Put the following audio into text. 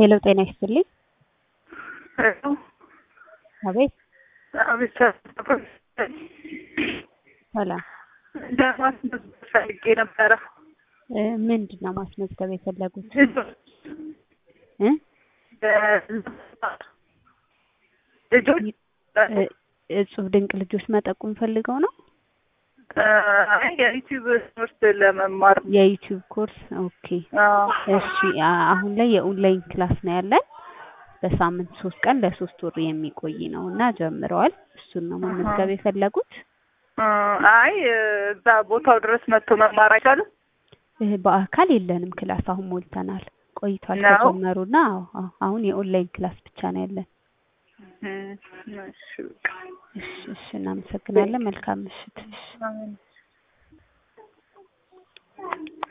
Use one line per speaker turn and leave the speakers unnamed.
ሄሎ ጤና ይስጥልኝ።
ሄሎ
አቤት
አቤት
ሰላም
ለማስመዝገብ ፈልጌ ነበረ።
እ ምንድን ነው ማስመዝገብ የፈለጉት? እ
ልጆች
እ እጹብ ድንቅ ልጆች መጠቆም ፈልገው ነው?
አይ የዩቲዩብ ትምህርት ለመማር
የዩቲዩብ ኮርስ ኦኬ።
አዎ።
እሺ አ- አሁን ላይ የኦንላይን ክላስ ነው ያለን በሳምንት ሶስት ቀን ለሶስት ወር የሚቆይ ነው እና ጀምረዋል። እሱን ነው መመዝገብ የፈለጉት?
እ አይ እዛ ቦታው ድረስ መጥቶ መማር አይቻልም?
እ በአካል የለንም ክላስ አሁን ሞልተናል ቆይቷል
ነው?
ከጀመሩና አዎ አዎ አሁን የኦንላይን ክላስ ብቻ ነው ያለን።
እም፣ እሺ በቃ።
እሺ እሺ እናመሰግናለን። መልካም ምሽት። እሺ
አሜን።